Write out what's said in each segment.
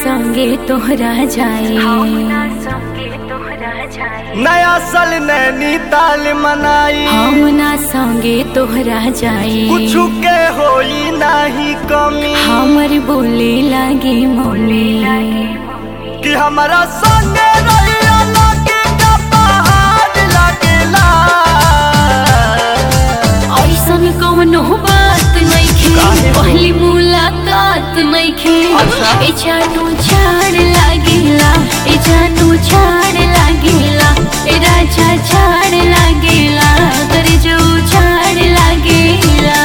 संगे तोहरा जाए नया साल नैनीताल मनाई हम ना संगे तोहरा जाए कुछ के होई नाही कमी हमर बोले लागे मम्मी कि हमारा संगे रहिया लागे का पहाड़ लागेला ऐसन कौनो बात नइखे काहे हो? पहली मुलाकात नइखे अच्छा। ए जानू झाड़ लागेला ए जानू झाड़ लागेला ए राजा झाड़ लागेला कर जो झाड़ लागेला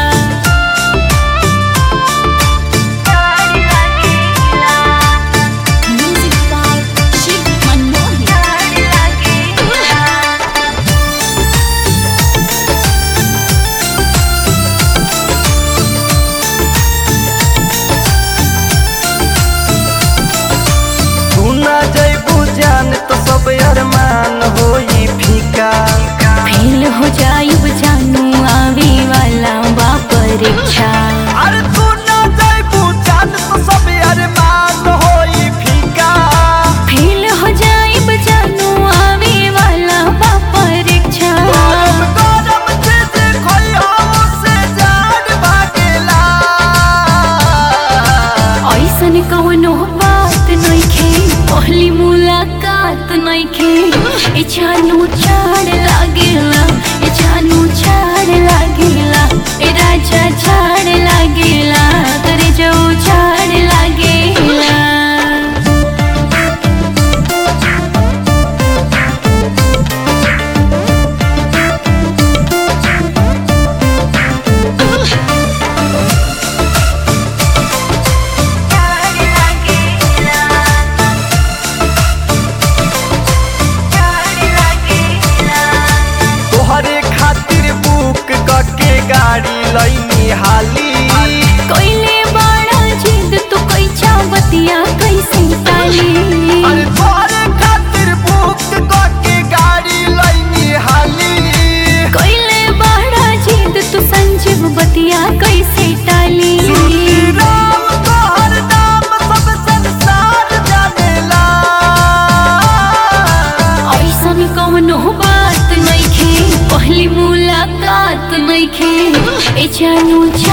Music by Shiv Manohar. तू ना जैबू जान तो सब अरमान होई फीका फेल हो जाइब जानू आवे वाला बा परीक्षा अरे तू ना जैबू जान तो सब अरमान होई फीका फेल हो जाइब जानू आवे वाला बा परीक्षा गरम गरम चीज खोइयो से जान भागेला ऐसन कौनो बात नइखे पहली मुलाकात नइखे ए जानू झाड़ लागेला ए जानू झाड़ लागेला ए राजा झाड़ लागेला करे जो झाड़ लागेला तोहरे खातिर बुक करके गाड़ी लईनी हाली कोइले बड़ा जिद तू कैचा बतिया कैसे टाली अरे तोहरे खातिर बुक करके गाड़ी लईनी हाली कोइले बड़ा जिद तू संजीव बतिया कैसे टाली राम तोहर नाम सब संसार जानेला ऐसन कौनो बात नइखे पहली मुलाकात नइखे ए जानू